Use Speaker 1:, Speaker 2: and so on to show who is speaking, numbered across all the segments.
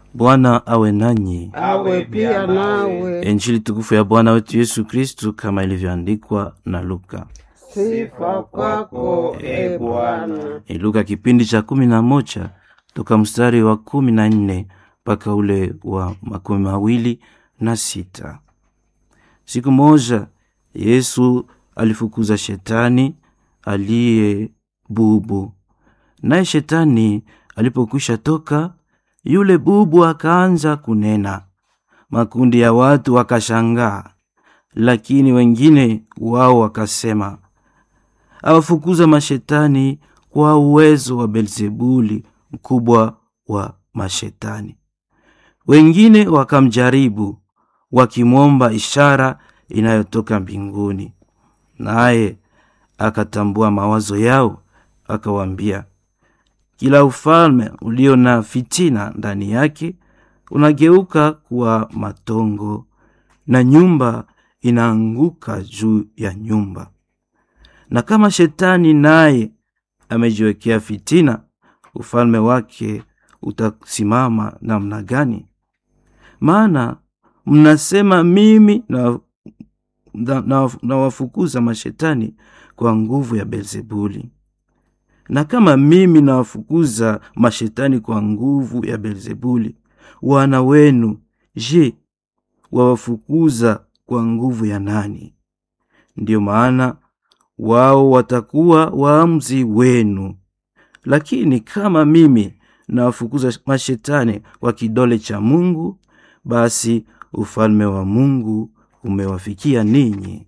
Speaker 1: Bwana awe nanyi.
Speaker 2: awe pia nawe.
Speaker 1: Injili tukufu ya Bwana wetu Yesu Kristu kama ilivyoandikwa na Luka.
Speaker 2: Sifa kwako e Bwana.
Speaker 1: Ni Luka kipindi cha kumi na moja toka mstari wa kumi na nne mpaka ule wa makumi mawili na sita. Siku moja Yesu alifukuza shetani aliye bubu, naye shetani alipokwisha toka, yule bubu akaanza kunena. Makundi ya watu wakashangaa, lakini wengine wao wakasema, awafukuza mashetani kwa uwezo wa Belzebuli, mkubwa wa mashetani. Wengine wakamjaribu wakimwomba ishara inayotoka mbinguni, naye akatambua mawazo yao, akawaambia, kila ufalme ulio na fitina ndani yake unageuka kuwa matongo, na nyumba inaanguka juu ya nyumba. Na kama shetani naye amejiwekea fitina, ufalme wake utasimama namna gani? Maana mnasema mimi na, na, na, na wafukuza mashetani kwa nguvu ya Belzebuli. Na kama mimi nawafukuza mashetani kwa nguvu ya Belzebuli, wana wenu je, wawafukuza kwa nguvu ya nani? Ndiyo maana wao watakuwa waamuzi wenu. Lakini kama mimi nawafukuza mashetani kwa kidole cha Mungu, basi ufalme wa Mungu umewafikia ninyi.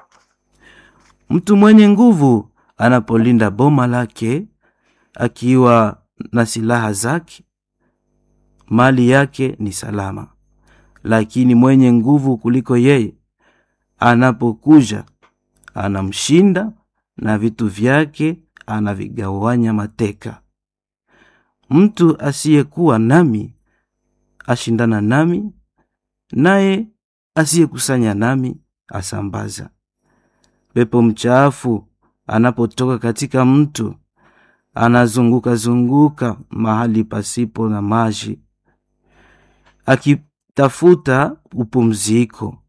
Speaker 1: Mtu mwenye nguvu anapolinda boma lake akiwa na silaha zake, mali yake ni salama. Lakini mwenye nguvu kuliko yeye anapokuja, anamshinda na vitu vyake anavigawanya mateka. Mtu asiyekuwa nami ashindana nami, naye asiyekusanya nami asambaza. Pepo mchafu anapotoka katika mtu anazunguka zunguka mahali pasipo na maji, akitafuta upumziko,